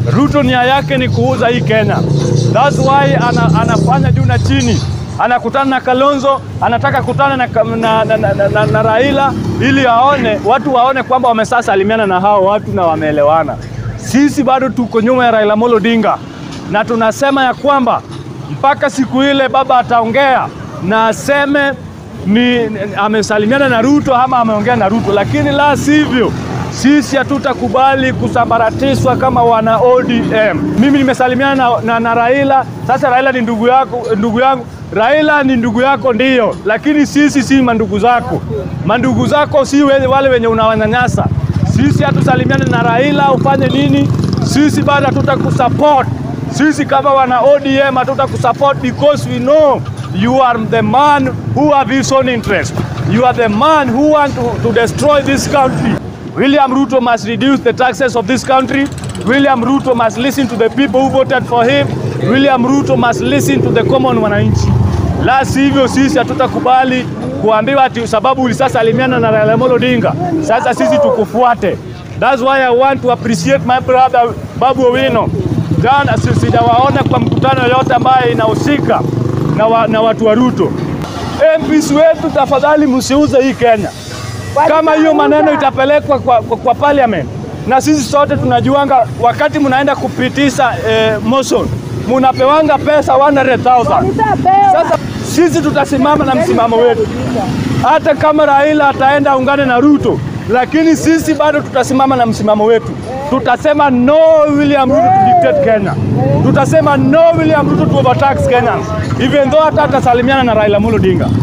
Ruto nia yake ni kuuza hii Kenya. That's why ana, anafanya juu na chini, anakutana na Kalonzo, anataka kutana na, na, na, na, na, na Raila ili aone watu waone kwamba wamesasalimiana na hao watu na wameelewana. Sisi bado tuko nyuma ya Raila Amolo Odinga na tunasema ya kwamba mpaka siku ile baba ataongea na aseme ni, ni amesalimiana na Ruto ama ameongea na Ruto, lakini la sivyo sisi hatutakubali kusambaratishwa kama wana ODM. Mimi nimesalimiana na, na, na Raila. Sasa Raila ni ndugu yako, ndugu yangu. Raila ni ndugu yako ndiyo, lakini sisi si mandugu zako. Mandugu zako si we- wale wenye unawanyanyasa. Sisi hatusalimiane na Raila ufanye nini? Sisi bado hatutakusupport. Sisi kama wana ODM hatutakusupport because we know you are the man who have his own interest. You are the man who want to, to destroy this country. William Ruto must reduce the taxes of this country. William Ruto must listen to the people who voted for him. William Ruto must listen to the common wananchi. La sivyo sisi hatutakubali kuambiwa ati sababu ulisasalimiana na Raila Amolo Odinga, sasa sisi tukufuate. That's why I want to appreciate my brother Babu Owino. Jana si- sijawaona kwa mkutano yoyote ambaye inahusika na, wa, na watu wa Ruto. MPs wetu, tafadhali msiuze hii Kenya kama hiyo maneno itapelekwa kwa, kwa, kwa parliament na sisi sote tunajuanga, wakati mnaenda kupitisha eh, motion munapewanga pesa 100,000. Sasa sisi tutasimama na msimamo wetu, hata kama Raila ataenda aungane na Ruto, lakini sisi bado tutasimama na msimamo wetu. Tutasema no William Ruto to dictate Kenya, tutasema no William Ruto to overtax Kenyans, even though hata atasalimiana na Raila Amolo Odinga.